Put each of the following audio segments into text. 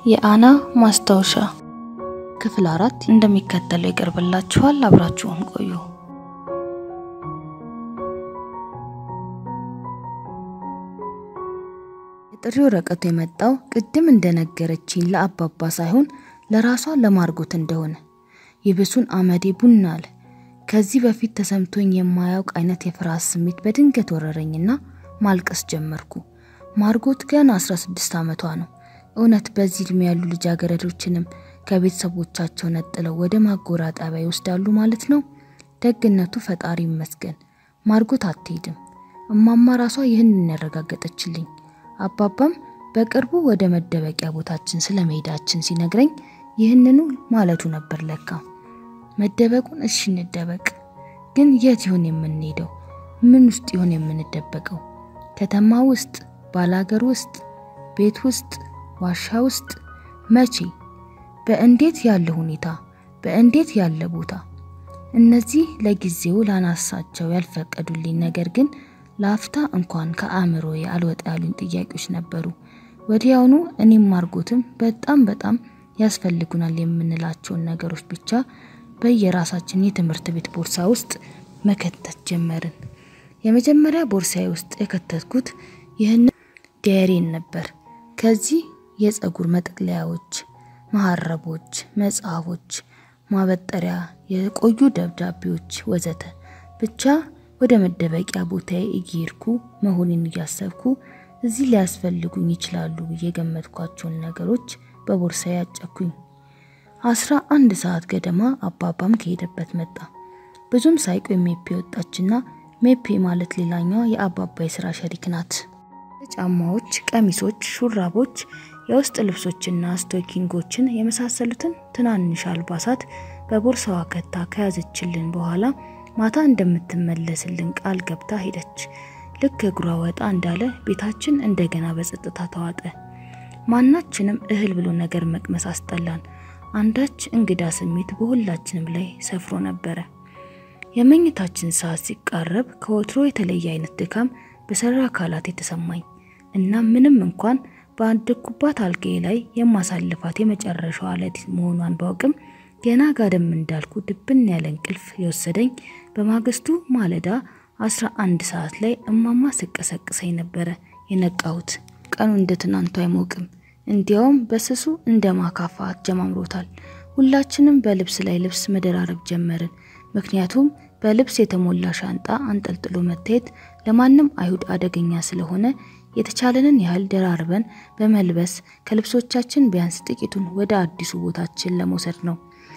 የአና ማስታወሻ ክፍል አራት እንደሚከተለው ይቀርብላችኋል። አብራችሁን ቆዩ። የጥሪ ወረቀቱ የመጣው ቅድም እንደነገረችኝ ለአባባ ሳይሆን ለራሷ ለማርጎት እንደሆነ ይብሱን አመዴ ቡና አለ። ከዚህ በፊት ተሰምቶኝ የማያውቅ አይነት የፍርሃት ስሜት በድንገት ወረረኝና ማልቀስ ጀመርኩ። ማርጎት ገና 16 ዓመቷ ነው። እውነት በዚህ እድሜ ያሉ ልጃገረዶችንም ከቤተሰቦቻቸው ነጥለው ወደ ማጎራ ጣቢያ ይወስዳሉ ማለት ነው? ደግነቱ ፈጣሪ ይመስገን ማርጎት አትሄድም። እማማ ራሷ ይህንን ያረጋገጠችልኝ። አባባም በቅርቡ ወደ መደበቂያ ቦታችን ስለ መሄዳችን ሲነግረኝ ይህንኑ ማለቱ ነበር ለካ። መደበቁን እሺ እንደበቅ፣ ግን የት ይሆን የምንሄደው? ምን ውስጥ ይሆን የምንደበቀው? ከተማ ውስጥ፣ ባላገር ውስጥ፣ ቤት ውስጥ፣ ዋሻ ውስጥ? መቼ? በእንዴት ያለ ሁኔታ? በእንዴት ያለ ቦታ? እነዚህ ለጊዜው ላናሳቸው ያልፈቀዱልኝ ነገር ግን ለአፍታ እንኳን ከአእምሮዬ አልወጣ ያሉኝ ጥያቄዎች ነበሩ። ወዲያውኑ እኔም ማርጎትም በጣም በጣም ያስፈልጉናል የምንላቸውን ነገሮች ብቻ በየራሳችን የትምህርት ቤት ቦርሳ ውስጥ መከተት ጀመርን። የመጀመሪያ ቦርሳዬ ውስጥ የከተትኩት ይህን ዲያሪን ነበር። ከዚህ የፀጉር መጠቅለያዎች፣ መሀረቦች፣ መጽሐፎች፣ ማበጠሪያ፣ የቆዩ ደብዳቤዎች ወዘተ ብቻ ወደ መደበቂያ ቦታዬ እየሄድኩ መሆኔን እያሰብኩ እዚህ ሊያስፈልጉኝ ይችላሉ ብዬ የገመትኳቸውን ነገሮች በቦርሳዬ ያጨኩኝ። አስራ አንድ ሰዓት ገደማ አባባም ከሄደበት መጣ። ብዙም ሳይቆይ ሜፔ ወጣችና ሜፔ ማለት ሌላኛዋ የአባባ የስራ ሸሪክ ናት። ጫማዎች፣ ቀሚሶች፣ ሹራቦች፣ የውስጥ ልብሶችና ስቶኪንጎችን የመሳሰሉትን ትናንሽ አልባሳት በቦርሳዋ ከታ ከያዘችልን በኋላ ማታ እንደምትመለስልን ቃል ገብታ ሄደች። ልክ እግሯ ወጣ እንዳለ ቤታችን እንደገና በጸጥታ ተዋጠ። ማናችንም እህል ብሎ ነገር መቅመስ አስጠላን። አንዳች እንግዳ ስሜት በሁላችንም ላይ ሰፍሮ ነበረ። የመኝታችን ሰዓት ሲቃረብ ከወትሮ የተለየ አይነት ድካም በሰራ አካላት የተሰማኝ እና ምንም እንኳን በአደኩባት አልጋዬ ላይ የማሳልፋት የመጨረሻዋ ሌሊት መሆኗን ባውቅም ገና ጋደም እንዳልኩ ድብን ያለ እንቅልፍ የወሰደኝ በማግስቱ ማለዳ አስራ አንድ ሰዓት ላይ እማማ ስቀሰቅሰኝ ነበረ የነቃሁት። ቀኑ እንደ ትናንቱ አይሞቅም። እንዲያውም በስሱ እንደ ማካፋ አጀማምሮታል። ሁላችንም በልብስ ላይ ልብስ መደራረብ ጀመርን። ምክንያቱም በልብስ የተሞላ ሻንጣ አንጠልጥሎ መታየት ለማንም አይሁድ አደገኛ ስለሆነ የተቻለንን ያህል ደራርበን በመልበስ ከልብሶቻችን ቢያንስ ጥቂቱን ወደ አዲሱ ቦታችን ለመውሰድ ነው።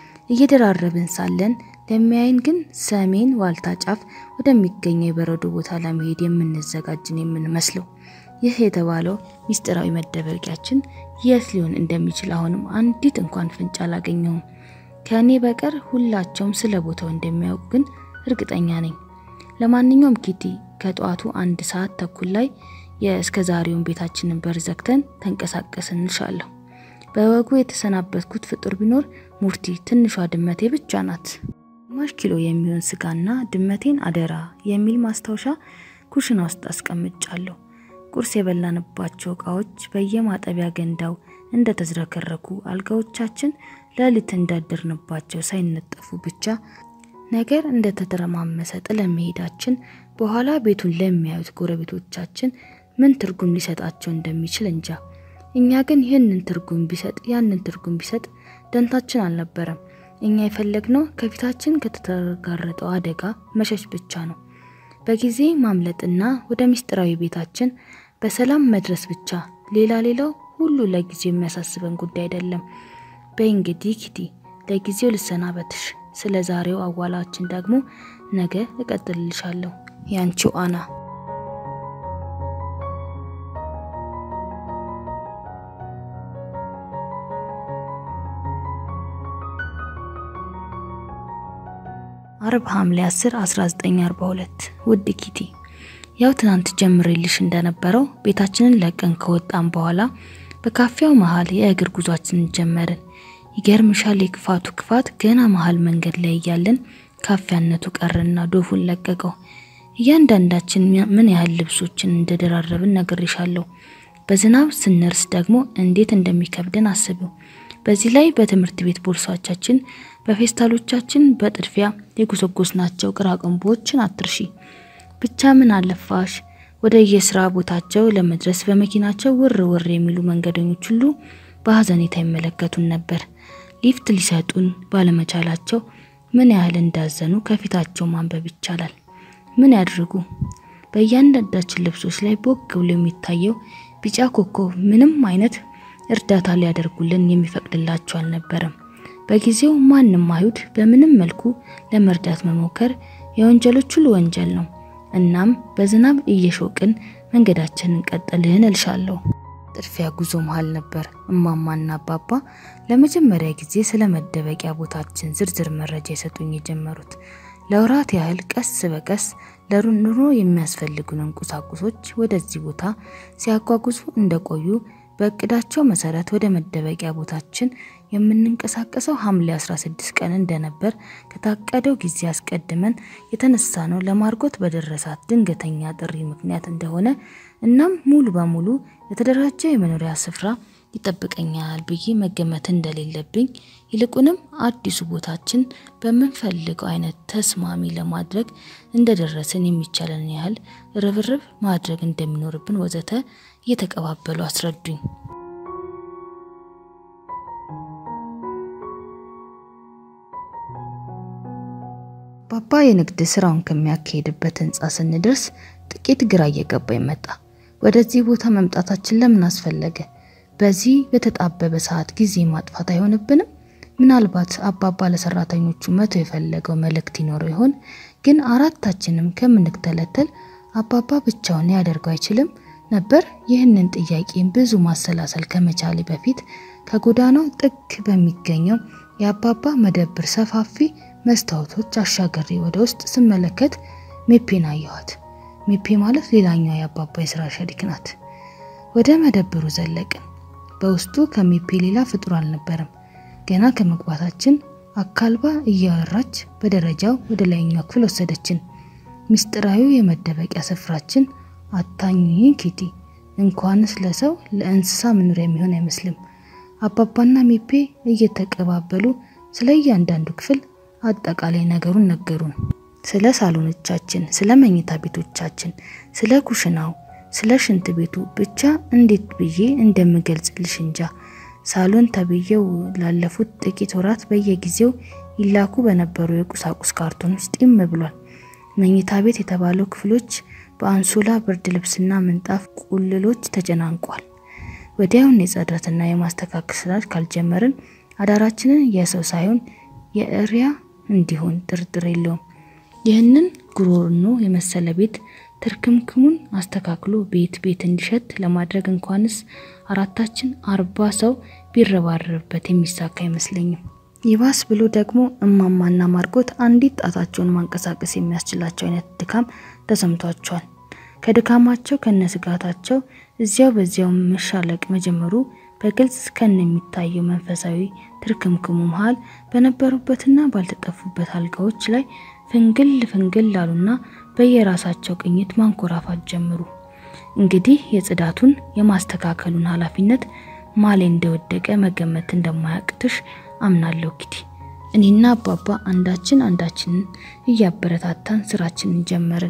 እየደራረብን ሳለን ለሚያይን ግን ሰሜን ዋልታ ጫፍ ወደሚገኘው የበረዶ ቦታ ለመሄድ የምንዘጋጅን የምንመስለው። ይህ የተባለው ሚስጥራዊ መደበቂያችን የት ሊሆን እንደሚችል አሁንም አንዲት እንኳን ፍንጭ አላገኘሁም። ከእኔ በቀር ሁላቸውም ስለ ቦታው እንደሚያውቁ ግን እርግጠኛ ነኝ። ለማንኛውም ኪቲ ከጠዋቱ አንድ ሰዓት ተኩል ላይ የእስከ ዛሬውን ቤታችንን በር ዘግተን ተንቀሳቀስን እንሻለሁ። በወጉ የተሰናበትኩት ፍጡር ቢኖር ሙርቲ ትንሿ ድመቴ ብቻ ናት። ግማሽ ኪሎ የሚሆን ስጋና ድመቴን አደራ የሚል ማስታወሻ ኩሽና ውስጥ አስቀምጫለሁ። ቁርስ የበላንባቸው እቃዎች በየማጠቢያ ገንዳው እንደተዝረከረኩ፣ አልጋዎቻችን ሌሊት እንዳደርንባቸው ሳይነጠፉ ብቻ ነገር እንደተተረማመሰ ጥለን መሄዳችን በኋላ ቤቱን ለሚያዩት ጎረቤቶቻችን ምን ትርጉም ሊሰጣቸው እንደሚችል እንጃ። እኛ ግን ይህንን ትርጉም ቢሰጥ ያንን ትርጉም ቢሰጥ ደንታችን አልነበረም። እኛ የፈለግነው ከፊታችን ከተጋረጠው አደጋ መሸሽ ብቻ ነው። በጊዜ ማምለጥና ወደ ምስጢራዊ ቤታችን በሰላም መድረስ ብቻ። ሌላ ሌላው ሁሉ ለጊዜው የሚያሳስበን ጉዳይ አይደለም። በይ እንግዲህ ኪቲ ለጊዜው ልሰናበትሽ። ስለ ዛሬው አዋላችን ደግሞ ነገ እቀጥልልሻለሁ። ያንቺው አና አርብ ሐምሌ 10 1942 ውድ ኪቲ ያው ትናንት ጀምሬልሽ እንደነበረው ቤታችንን ለቀን ከወጣን በኋላ በካፌው መሃል የእግር ጉዟችንን ጀመርን። ይገርምሻል፣ የክፋቱ ክፋት ገና መሃል መንገድ ላይ እያለን ካፊያነቱ ቀረና ዶፉን ለቀቀው። እያንዳንዳችን ምን ያህል ልብሶችን እንደደራረብን ነግሬሻለሁ። በዝናብ ስንርስ ደግሞ እንዴት እንደሚከብደን አስቡ። በዚህ ላይ በትምህርት ቤት ቦርሳዎቻችን፣ በፌስታሎቻችን በጥድፊያ የጎሰጎስናቸው ቅራቅንቦችን አትርሺ። ብቻ ምን አለፋሽ ወደ የስራ ቦታቸው ለመድረስ በመኪናቸው ውር ውር የሚሉ መንገደኞች ሁሉ በሀዘኔታ ይመለከቱን ነበር። ሊፍት ሊሰጡን ባለመቻላቸው ምን ያህል እንዳዘኑ ከፊታቸው ማንበብ ይቻላል። ምን ያድርጉ? በእያንዳንዳችን ልብሶች ላይ ቦግ ብሎ የሚታየው ቢጫ ኮከብ ምንም አይነት እርዳታ ሊያደርጉልን የሚፈቅድላቸው አልነበረም። በጊዜው ማንም አይሁድ በምንም መልኩ ለመርዳት መሞከር የወንጀሎች ሁሉ ወንጀል ነው። እናም በዝናብ እየሾቅን መንገዳችንን ቀጠልን እልሻለሁ። ጥድፊያ ጉዞ መሃል ነበር እማማና አባባ ለመጀመሪያ ጊዜ ስለ መደበቂያ ቦታችን ዝርዝር መረጃ የሰጡኝ የጀመሩት። ለወራት ያህል ቀስ በቀስ ለኑሮ የሚያስፈልጉንን ቁሳቁሶች ወደዚህ ቦታ ሲያጓጉዙ እንደቆዩ በእቅዳቸው መሰረት ወደ መደበቂያ ቦታችን የምንንቀሳቀሰው ሐምሌ 16 ቀን እንደነበር ከታቀደው ጊዜ አስቀድመን የተነሳ ነው ለማርጎት በደረሳት ድንገተኛ ጥሪ ምክንያት እንደሆነ እናም ሙሉ በሙሉ የተደራጀ የመኖሪያ ስፍራ ይጠብቀኛል ብዬ መገመት እንደሌለብኝ ይልቁንም አዲሱ ቦታችን በምንፈልገው አይነት ተስማሚ ለማድረግ እንደደረስን የሚቻለን ያህል ርብርብ ማድረግ እንደሚኖርብን ወዘተ እየተቀባበሉ አስረዱኝ። ባባ የንግድ ስራውን ከሚያካሄድበት ህንፃ ስንደርስ ጥቂት ግራ እየገባኝ መጣ። ወደዚህ ቦታ መምጣታችን ለምን አስፈለገ? በዚህ በተጣበበ ሰዓት ጊዜ ማጥፋት አይሆንብንም? ምናልባት አባባ ለሰራተኞቹ መቶ የፈለገው መልእክት ይኖረው ይሆን? ግን አራታችንም ከምንተለተል አባባ ብቻውን ያደርገው አይችልም ነበር? ይህንን ጥያቄ ብዙ ማሰላሰል ከመቻሌ በፊት ከጎዳናው ጥግ በሚገኘው የአባባ መደብር ሰፋፊ መስታወቶች አሻገሬ ወደ ውስጥ ስመለከት ሜፔን አየኋት። ሜፔ ማለት ሌላኛው የአባባ የስራ ሸሪክ ናት። ወደ መደብሩ ዘለቅን። በውስጡ ከሜፔ ሌላ ፍጡር አልነበረም። ገና ከመግባታችን አካልባ እያወራች በደረጃው ወደ ላይኛው ክፍል ወሰደችን። ምስጢራዊ የመደበቂያ ስፍራችን አታኝ ኪቲ እንኳንስ ለሰው ለእንስሳ መኖሪያ የሚሆን አይመስልም። አባባና ሜፔ እየተቀባበሉ ስለ እያንዳንዱ ክፍል አጠቃላይ ነገሩን ነገሩን። ስለ ሳሎኖቻችን፣ ስለ መኝታ ቤቶቻችን፣ ስለ ኩሽናው፣ ስለ ሽንት ቤቱ ብቻ እንዴት ብዬ እንደምገልጽልሽ እንጃ። ሳሎን ተብዬው ላለፉት ጥቂት ወራት በየጊዜው ይላኩ በነበሩ የቁሳቁስ ካርቶኖች ጢም ብሏል። መኝታ ቤት የተባለው ክፍሎች በአንሶላ ብርድ ልብስና ምንጣፍ ቁልሎች ተጨናንቋል። ወዲያውን የጽዳትና የማስተካከል ስራ ካልጀመርን አዳራችንን የሰው ሳይሆን የእሪያ እንዲሆን ጥርጥር የለውም። ይህንን ጉሮኖ የመሰለ ቤት ትርክምክሙን አስተካክሎ ቤት ቤት እንዲሸት ለማድረግ እንኳንስ አራታችን አርባ ሰው ቢረባረብበት የሚሳካ አይመስለኝም። ይባስ ብሎ ደግሞ እማማና ማርጎት አንዲት ጣታቸውን ማንቀሳቀስ የሚያስችላቸው አይነት ድካም ተሰምቷቸዋል። ከድካማቸው ከነስጋታቸው እዚያው በዚያው መሻለቅ መጀመሩ በግልጽ ከነ የሚታየው መንፈሳዊ ትርክምክሙ መሃል በነበሩበትና ባልተጠፉበት አልጋዎች ላይ ፍንግል ፍንግል ላሉና በየራሳቸው ቅኝት ማንኮራፋት ጀምሩ። እንግዲህ የጽዳቱን የማስተካከሉን ኃላፊነት ማሌ እንደወደቀ መገመት እንደማያቅትሽ አምናለሁ ኪቲ። እኔና አባባ አንዳችን አንዳችንን እያበረታታን ስራችንን ጀመርን።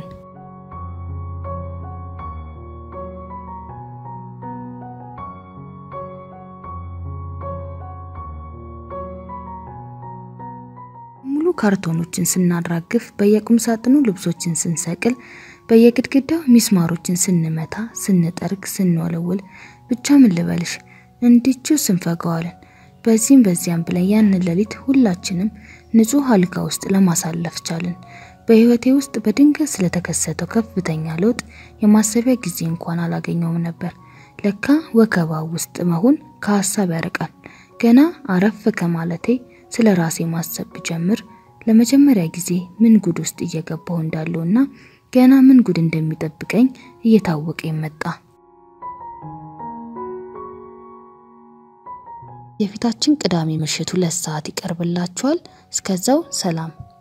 ሙሉ ካርቶኖችን ስናራግፍ፣ በየቁም ሳጥኑ ልብሶችን ስንሰቅል፣ በየግድግዳው ሚስማሮችን ስንመታ፣ ስንጠርግ፣ ስንወለውል ብቻ ምን ልበልሽ እንዲቹ ስንፈገዋለን። በዚህም በዚያም ብለን ያንን ሌሊት ሁላችንም ንጹህ አልጋ ውስጥ ለማሳለፍ ቻልን። በህይወቴ ውስጥ በድንገት ስለተከሰተው ከፍተኛ ለውጥ የማሰቢያ ጊዜ እንኳን አላገኘውም ነበር። ለካ ወከባ ውስጥ መሆን ከሀሳብ ያርቃል። ገና አረፍ ከማለቴ ስለ ራሴ ማሰብ ብጀምር ለመጀመሪያ ጊዜ ምን ጉድ ውስጥ እየገባሁ እንዳለውና ገና ምን ጉድ እንደሚጠብቀኝ እየታወቀ መጣ። የፊታችን ቅዳሜ ምሽት ሁለት ሰዓት ይቀርብላችኋል። እስከዛው ሰላም።